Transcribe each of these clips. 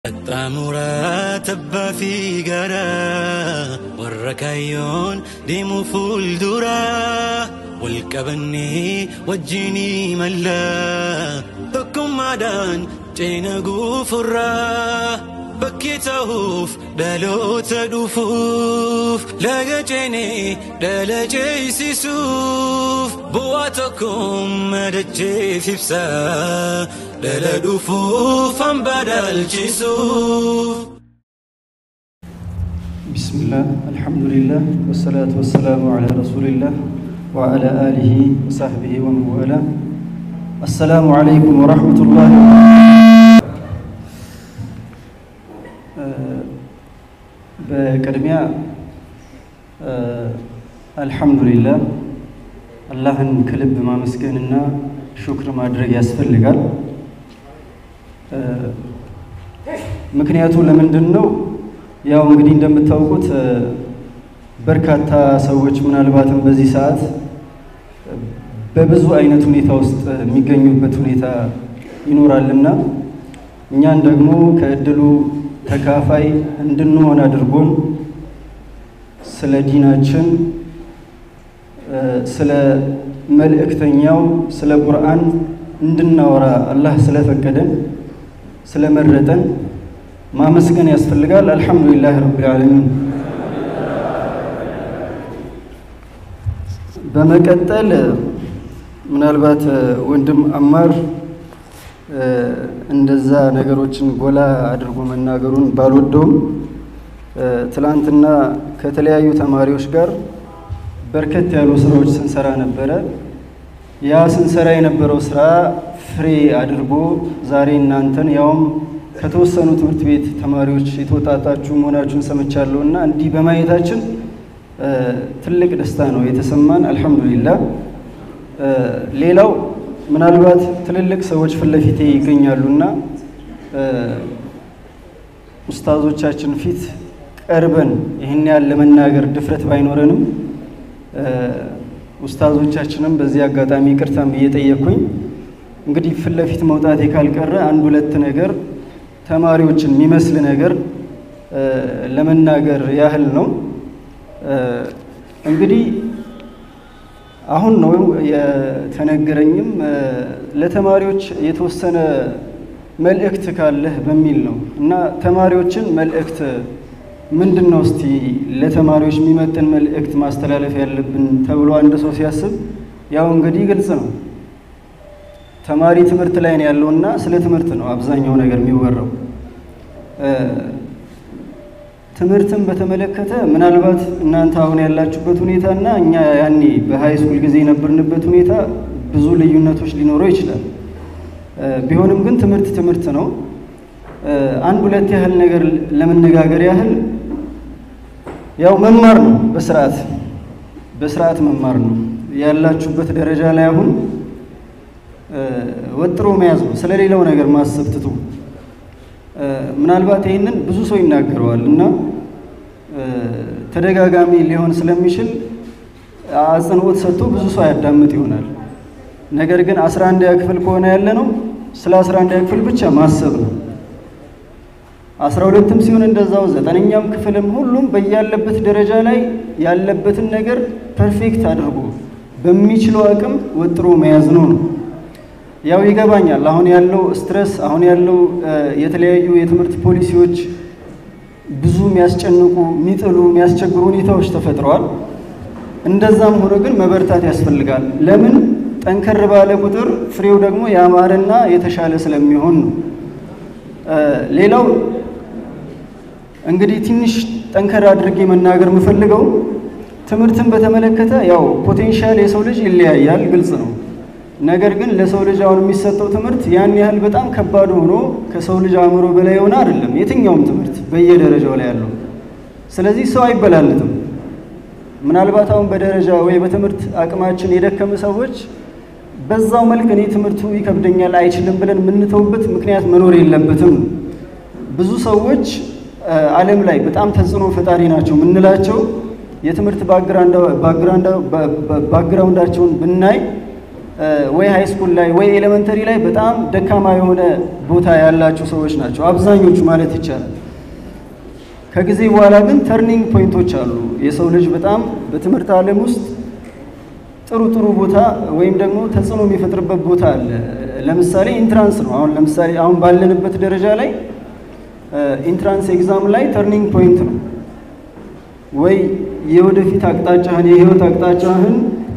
Qaxxaamuraa tabbaa fi gara warra kaayyoon deemu fuuldura wal qabannee wajjinii malla tokkummaadhaan ceena guufurraa bakkee ta'uuf dhaloota dhufuuf laga ceenee dhala ceesisuuf bu'aa tokkoon madacheef ibsa dhala dhufuuf hamba dhaalchisuuf. بسم الله الحمد لله والصلاة والسلام على رسول الله وعلى آله وصحبه ومن والاه السلام عليكم ورحمة الله በቅድሚያ አልሐምዱሊላህ አላህን ከልብ ማመስገንና ሹክር ማድረግ ያስፈልጋል። ምክንያቱ ለምንድን ነው? ያው እንግዲህ እንደምታውቁት በርካታ ሰዎች ምናልባትም በዚህ ሰዓት በብዙ አይነት ሁኔታ ውስጥ የሚገኙበት ሁኔታ ይኖራልና እኛን ደግሞ ከእድሉ ተካፋይ እንድንሆን አድርጎን ስለ ዲናችን፣ ስለ መልእክተኛው፣ ስለ ቁርአን እንድናወራ አላህ ስለፈቀደን ስለመረጠን ማመስገን ያስፈልጋል። አልሐምዱሊላህ ረብል ዓለሚን። በመቀጠል ምናልባት ወንድም አማር እንደዛ ነገሮችን ጎላ አድርጎ መናገሩን ባልወደውም ትላንትና ከተለያዩ ተማሪዎች ጋር በርከት ያሉ ስራዎች ስንሰራ ነበረ። ያ ስንሰራ የነበረው ስራ ፍሬ አድርጎ ዛሬ እናንተን ያውም ከተወሰኑ ትምህርት ቤት ተማሪዎች የተወጣጣችሁ መሆናችሁን ሰምቻለሁ እና እንዲህ በማየታችን ትልቅ ደስታ ነው የተሰማን። አልሐምዱሊላህ። ሌላው ምናልባት ትልልቅ ሰዎች ፊት ለፊቴ ይገኛሉና ኡስታዞቻችን ፊት ቀርበን ይህን ያህል ለመናገር ድፍረት ባይኖረንም ኡስታዞቻችንም በዚህ አጋጣሚ ይቅርታን ብዬ ጠየቅኩኝ። እንግዲህ ፊት ለፊት መውጣቴ ካልቀረ አንድ ሁለት ነገር ተማሪዎችን የሚመስል ነገር ለመናገር ያህል ነው። እንግዲህ አሁን ነው የተነገረኝም ለተማሪዎች የተወሰነ መልእክት ካለህ በሚል ነው እና ተማሪዎችን መልእክት ምንድን ነው እስቲ ለተማሪዎች የሚመጥን መልእክት ማስተላለፍ ያለብን ተብሎ አንድ ሰው ሲያስብ ያው እንግዲህ ግልጽ ነው ተማሪ ትምህርት ላይ ነው ያለውና ስለ ትምህርት ነው አብዛኛው ነገር የሚወራው። ትምህርትን በተመለከተ ምናልባት እናንተ አሁን ያላችሁበት ሁኔታ እና እኛ ያኔ በሃይ ስኩል ጊዜ የነበርንበት ሁኔታ ብዙ ልዩነቶች ሊኖረው ይችላል። ቢሆንም ግን ትምህርት ትምህርት ነው። አንድ ሁለት ያህል ነገር ለመነጋገር ያህል ያው መማር ነው። በስርዓት በስርዓት መማር ነው። ያላችሁበት ደረጃ ላይ አሁን ወጥሮ መያዝ ነው። ስለሌላው ነገር ማሰብ ትቶ ምናልባት ይህንን ብዙ ሰው ይናገረዋል እና ተደጋጋሚ ሊሆን ስለሚችል አጽንኦት ሰጥቶ ብዙ ሰው ያዳምጥ ይሆናል። ነገር ግን አስራ አንድ ክፍል ከሆነ ያለ ነው ስለ አስራ አንድ ክፍል ብቻ ማሰብ ነው። አስራ ሁለትም ሲሆን እንደዛው ዘጠነኛም ክፍልም ሁሉም በያለበት ደረጃ ላይ ያለበትን ነገር ፐርፌክት አድርጎ በሚችለው አቅም ወጥሮ መያዝ ነው ነው ያው ይገባኛል። አሁን ያለው ስትረስ፣ አሁን ያለው የተለያዩ የትምህርት ፖሊሲዎች ብዙ የሚያስጨንቁ፣ የሚጥሉ፣ የሚያስቸግሩ ሁኔታዎች ተፈጥረዋል። እንደዛም ሆኖ ግን መበርታት ያስፈልጋል። ለምን ጠንከር ባለ ቁጥር ፍሬው ደግሞ ያማረና የተሻለ ስለሚሆን ነው። ሌላው እንግዲህ ትንሽ ጠንከር አድርጌ መናገር የምፈልገው ትምህርትን በተመለከተ ያው ፖቴንሻል የሰው ልጅ ይለያያል፣ ግልጽ ነው። ነገር ግን ለሰው ልጅ አሁን የሚሰጠው ትምህርት ያን ያህል በጣም ከባድ ሆኖ ከሰው ልጅ አእምሮ በላይ የሆነ አይደለም፣ የትኛውም ትምህርት በየደረጃው ላይ ያለው። ስለዚህ ሰው አይበላለጥም። ምናልባት አሁን በደረጃ ወይ በትምህርት አቅማችን የደከመ ሰዎች በዛው መልክ እኔ ትምህርቱ ይከብደኛል አይችልም ብለን የምንተውበት ምክንያት መኖር የለበትም። ብዙ ሰዎች ዓለም ላይ በጣም ተጽዕኖ ፈጣሪ ናቸው የምንላቸው የትምህርት ባክግራውንዳቸውን ብናይ ወይ ሃይ ስኩል ላይ ወይ ኤሌመንተሪ ላይ በጣም ደካማ የሆነ ቦታ ያላቸው ሰዎች ናቸው አብዛኞቹ ማለት ይቻላል። ከጊዜ በኋላ ግን ተርኒንግ ፖይንቶች አሉ። የሰው ልጅ በጣም በትምህርት ዓለም ውስጥ ጥሩ ጥሩ ቦታ ወይም ደግሞ ተጽዕኖ የሚፈጥርበት ቦታ አለ። ለምሳሌ ኢንትራንስ ነው። አሁን ለምሳሌ አሁን ባለንበት ደረጃ ላይ ኢንትራንስ ኤግዛም ላይ ተርኒንግ ፖይንት ነው ወይ የወደፊት አቅጣጫህን የህይወት አቅጣጫህን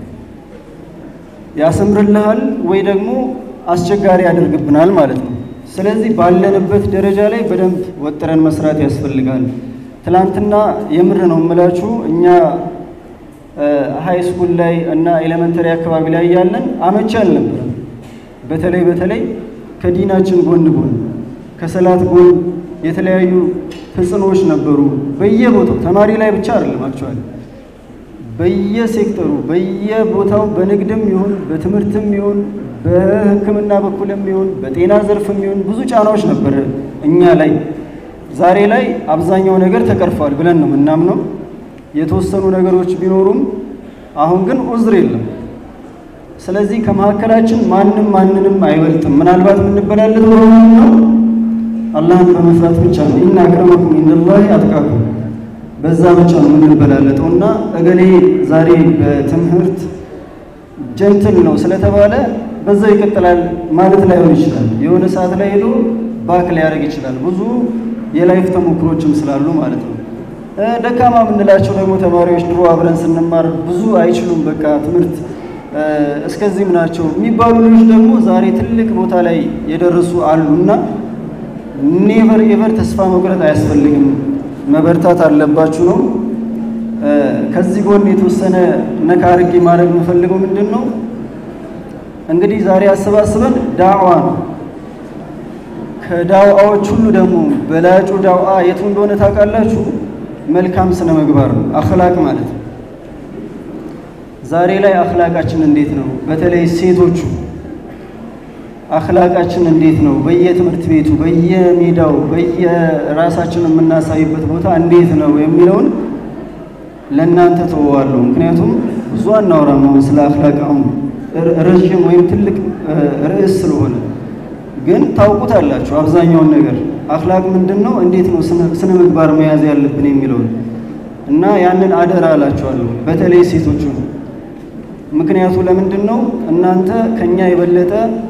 ያሰምርልሃል ወይ ደግሞ አስቸጋሪ ያደርግብናል ማለት ነው። ስለዚህ ባለንበት ደረጃ ላይ በደንብ ወጥረን መስራት ያስፈልጋል። ትላንትና የምር ነው የምላችሁ እኛ ሃይ ስኩል ላይ እና ኤሌመንተሪ አካባቢ ላይ ያለን አመቺ አልነበረም። በተለይ በተለይ ከዲናችን ጎን ጎን ከሰላት ጎን የተለያዩ ተጽዕኖዎች ነበሩ በየቦታው ተማሪ ላይ ብቻ አይደለም አክቹዋሊ በየሴክተሩ በየቦታው በንግድም ይሁን በትምህርትም ይሁን በሕክምና በኩልም ይሁን በጤና ዘርፍም ይሁን ብዙ ጫናዎች ነበር እኛ ላይ። ዛሬ ላይ አብዛኛው ነገር ተቀርፏል ብለን ነው የምናምነው። የተወሰኑ ነገሮች ቢኖሩም አሁን ግን ዑዝር የለም። ስለዚህ ከመካከላችን ማንም ማንንም አይበልጥም። ምናልባት የምንበላለት በሆኑ ነው አላህን በመፍራት ብቻ ነው። ኢና አክረመኩም ኢንደላሂ አትቃኩም በዛ ብቻ ነው የምንበላለጠው እና እገሌ ዛሬ በትምህርት ጀንትል ነው ስለተባለ በዛው ይቀጥላል ማለት ላይሆን ይችላል። የሆነ ሰዓት ላይ ሄዶ ባክ ሊያደርግ ይችላል። ብዙ የላይፍ ተሞክሮችም ስላሉ ማለት ነው። ደካማ የምንላቸው ደግሞ ተማሪዎች ድሮ አብረን ስንማር ብዙ አይችሉም፣ በቃ ትምህርት እስከዚህም ናቸው የሚባሉ ልጆች ደግሞ ዛሬ ትልቅ ቦታ ላይ የደረሱ አሉ እና ኔቨር ኤቨር ተስፋ መቁረጥ አያስፈልግም። መበርታት አለባችሁ ነው። ከዚህ ጎን የተወሰነ ነካ አድርጌ ማድረግ የምፈልገው ምንድን ነው እንግዲህ ዛሬ አሰባስበን ዳዕዋ ነው። ከዳዕዋዎች ሁሉ ደግሞ በላጩ ዳዕዋ የቱ እንደሆነ ታውቃላችሁ? መልካም ስነ ምግባር ነው፣ አኽላቅ ማለት ነው። ዛሬ ላይ አኽላቃችን እንዴት ነው? በተለይ ሴቶቹ አኽላቃችን እንዴት ነው? በየትምህርት ቤቱ በየሜዳው በየራሳችን የምናሳይበት ቦታ እንዴት ነው የሚለውን ለእናንተ ተወዋለሁ። ምክንያቱም ብዙ አናወራም አሁን ስለ አኽላቅ አሁን ረዥም ወይም ትልቅ ርዕስ ስለሆነ፣ ግን ታውቁታላችሁ አብዛኛውን ነገር አኽላቅ ምንድን ነው፣ እንዴት ነው ስነ ምግባር መያዝ ያለብን የሚለውን እና ያንን አደራ እላችኋለሁ በተለይ ሴቶቹ። ምክንያቱ ለምንድን ነው እናንተ ከኛ የበለጠ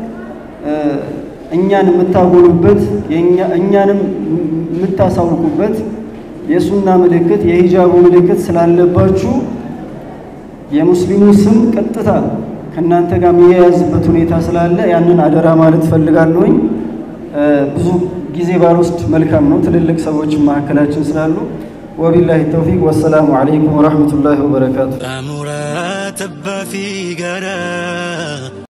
እኛን የምታጎሉበት እኛንም የምታሳውቁበት የሱና ምልክት የሂጃቡ ምልክት ስላለባችሁ የሙስሊሙ ስም ቀጥታ ከእናንተ ጋር የሚያያዝበት ሁኔታ ስላለ ያንን አደራ ማለት ፈልጋለሁኝ። ብዙ ጊዜ ባልወስድ መልካም ነው፣ ትልልቅ ሰዎች መካከላችን ስላሉ። ወቢላሂ ተውፊቅ ወሰላሙ አለይኩም ወረሕመቱላሂ ወበረካቱ። Amura tabba fi gara